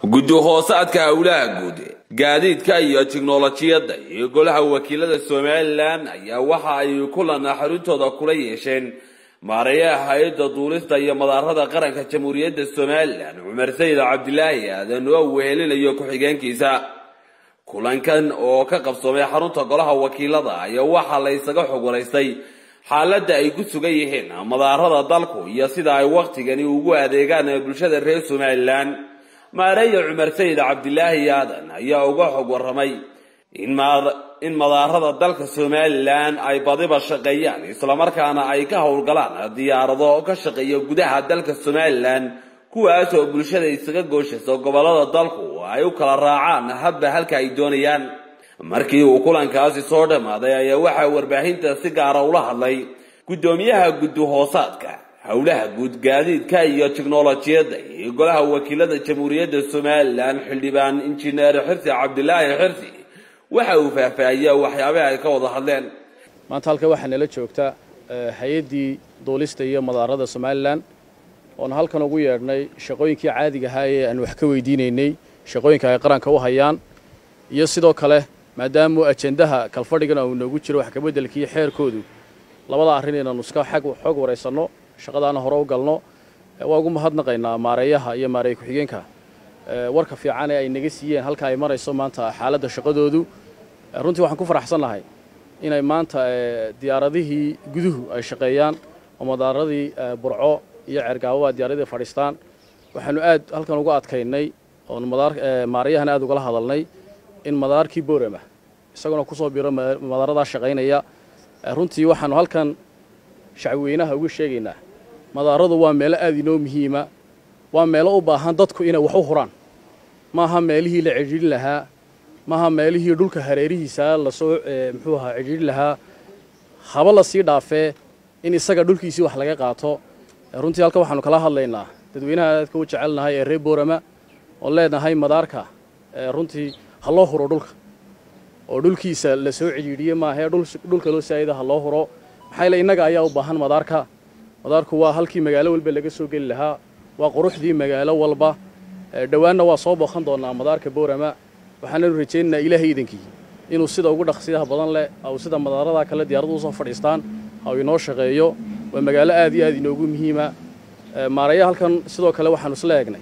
guddi hoosaadka howlaha guud gaadiidka iyo tiknolojiyadda iyo golaha wakiilada somalilan ayaa waxa ay kulan xaruntooda kula yeesheen maareeyaha hay-adda duulista iyo madaarada qaranka jamhuuriyadda somalilan cumar sayid cabdilaahi aadan oo wehelinayo ku-xigeenkiisa kulankan oo ka qabsoomay xarunta golaha wakiilada ayaa waxaa la ysaga xog waraystay xaaladda ay ku sugan yihiin madaarada dalku iyo sida ay wakhtigani ugu adeegaan bulshada reer somalilan maareeya cumar sayid cabdilaahi aadan ayaa uga xog waramay in madaarada dalka somalilan ay badiba shaqeeyaan islamarkaana ay ka howlgalaan diyaarado ka shaqeeya gudaha dalka somalilan kuwaas oo bulshada isaga gooshayso gobolada dalku ay u kala raacaan habba halka ay doonayaan markii uu kulankaasi soo dhammaaday ayaa waxaa warbaahinta si gaara ula hadlay guddoomiyaha guddi hoosaadka howlaha guud gaadiidka iyo tiknolojiyadda iyo golaha wakiilada jamhuuriyadda somalilan xildhibaan injineer xirsi cabdilaahi xirsi waxa uu faahfaahiya waxyaabaha ay ka wada hadleen maanta halka waxaa nala joogta hay-addii duulista iyo madaarada somalilan oona halkan ugu yeedhnay shaqooyinkii caadiga ahaa ee aan wax ka weydiinaynay shaqooyinka ay qaranka u hayaan iyo sidoo kale maadaama ajendaha kalfadhigana uu noogu jiro wax kabeddelkiiyo xeerkoodu labada arrin inaanu iska xoog waraysanno shaqadaana hore u galno waa ugu mahadnaqaynaa maareeyaha iyo maareeye ku-xigeenka warka fiican ee ay naga siiyeen halka ay marayso maanta xaaladda shaqadoodu runtii waxaan ku faraxsannahay inay maanta diyaaradihii guduhu ay shaqeeyaan oo madaaradii burco iyo ceergaababa diyaaradii fadhiistaan waxaanu aad halkan uga adkaynay oon maarayahana aad ugala hadalnay in madaarkii boorama isaguna kusoo biro madaaradaa shaqaynaya runtii waxaanu halkan shacweynaha uga sheegaynaa madaaradu waa meelo aad inoo muhiima waa meelo u baahan dadku inay wax u huraan maaha meelihii la cidhiidhin lahaa maaha meelihii dhulka hareerihiisa lasoo muxuu ahaa cidhiidhin lahaa haba la sii dhaafee in isaga dhulkiisii wax laga qaato runtii halkan waxaanu kala hadlaynaa dadweynaha aadka u jecelnahay ee reer boorama oon leenahay madaarka runtii ha loo huro dhulka oo dhulkiisa la soo cidhiidhiye maahee dhulka loo saayida ha loo huro maxaa yaele innaga ayaa u baahan madaarka madaarku waa halkii magaalo walba laga soo geli lahaa waa quruxdii magaalo walba dhowaanna waa soo booqan doonaa madaarka boorama waxaananu rajaynaynaa ilaahay iidankii inuu sida ugu dhaqsiyaha badan leh au sida madaaradaa kale diyaaradu usoo fadhiistaan au inoo shaqeeyo waa magaalo aad iyo aad inoogu muhiima maaraya halkan sidoo kale waxaanu isla eegnay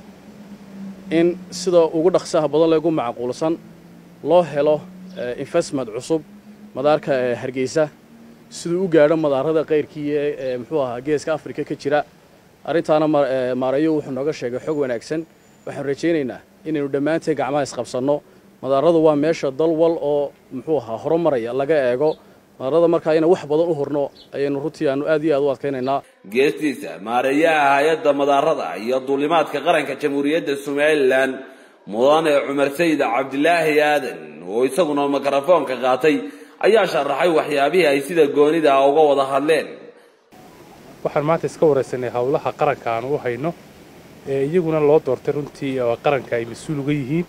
in sida ugu dhaqsiyaha badan leh ugu macquulsan loo helo investment cusub madaarka hargeysa siduu u gaadho madaarada kayrkii ee muxuu ahaa geeska afrika ka jira arrintaana maareeyo wuxuu nooga sheegay xog wanaagsan waxaanu rajaynaynaa inaynu dhammaanteen gacmaha isqabsanno madaaradu waa meesha dal wal oo muxuu ahaa horumaraya laga eego madaarada markaa inaan wax badan u horno ayaynu runtii aanu aad iyo aad u adkaynaynaa geestiisa maareeyaha hay-adda madaarada iyo duulimaadka qaranka jamhuuriyadda somalilan mudane cumar sayid cabdilaahi aadan oo isaguna mikrofoonka qaatay ayaa sharaxay waxyaabihii ay sida goonida ah uga wada hadleen waxaan maanta iska waraysanay howlaha qaranka aanu u hayno ee iyaguna loo doortay runtii oo qaranka ay mas-uul uga yihiin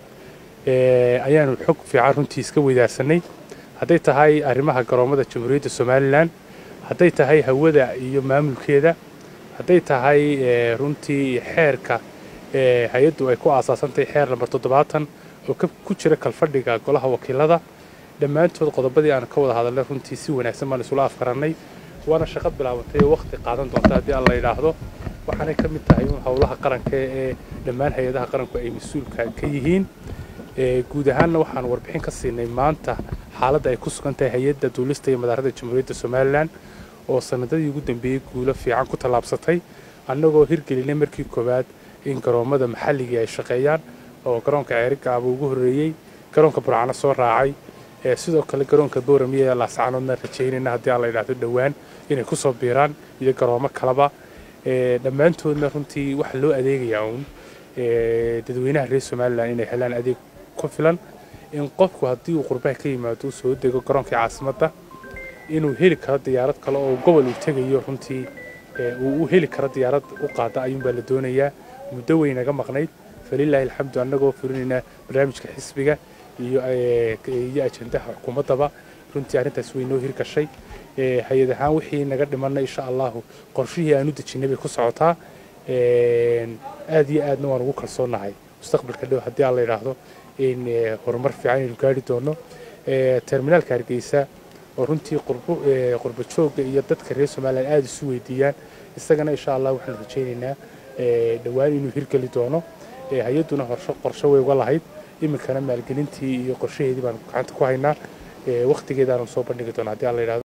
ayaanu xog fiican runtii iska weydaarsanay hadday tahay arrimaha garoomada jamhuuriyadda somalilan hadday tahay hawada iyo maamulkeeda hadday tahay runtii xeerka hay-addu ay ku aasaasantahay xeer lambar toddobaatan oo ku jira kalfadhiga golaha wakiilada dhammaantood qodobadii aan ka wada hadalnay runtii si wanaagsan baan isula afkarannay waana shaqo bilaabatay oo wakhti qaadan doonta haddii aan la yidhaahdo waxaanay ka mid tahay un howlaha qaranka ee dhammaan hay-adaha qaranku ay mas-uulka ka yihiin guud ahaanna waxaan warbixin ka siinay maanta xaaladda ay ku sugan tahay hay-adda duulista iyo madaarada jamhuuriyadda somalilan oo sanadadii ugu dambeeyey guulo fiican ku tallaabsatay annagoo hirgelinay markii koowaad in garoommada maxalligii ay shaqeeyaan oo garoonka ceerigaaba ugu horreeyey garoonka burcano soo raacay sidoo kale garoonka booramiya ee laascanoodna rajaynayna haddii aan la yidhaahdo dhowaan inay ku soo biiraan iyo garoomo kaleba dhammaantoodna runtii waxaa loo adeegayaa uun dadweynaha reer somalilan inay helaan adeeg ku filan in qofku haddii uu qurbaha ka yimaado uu soo dego garoonkii caasimadda inuu heli karo diyaarad kale oo gobol uu tegayo runtii uu u heli karo diyaarad u qaada ayuunbaa la doonayaa muddo weynaga maqnayd falilaahi alxamdu annagoo fulinaynaa barnaamijka xisbiga iyo iyo ajendaha xukuumaddaba runtii arrintaas way noo hirgashay hay-ad ahaan wixii naga dhimanna insha allahu qorshihii aan u dejinay bay ku socotaa aad iyo aadna waan ugu kalsoonahay mustaqbalka dhow haddii aan la yidhaahdo in horumar fiican aynu gaari doono terminaalka hargeysa oo runtii qurbo joogga iyo dadka reer somalilan aada isu weydiiyaan isagana insha allah waxaanu rajaynaynaa dhowaan inuu hirgeli doono hay-adduna qorshe way uga lahayd iminkana maalgelintii iyo qorshaheedii baanu gacanta ku haynaa wakhtigeedaanu soo bandhigi doona haddii aan la yidhahdo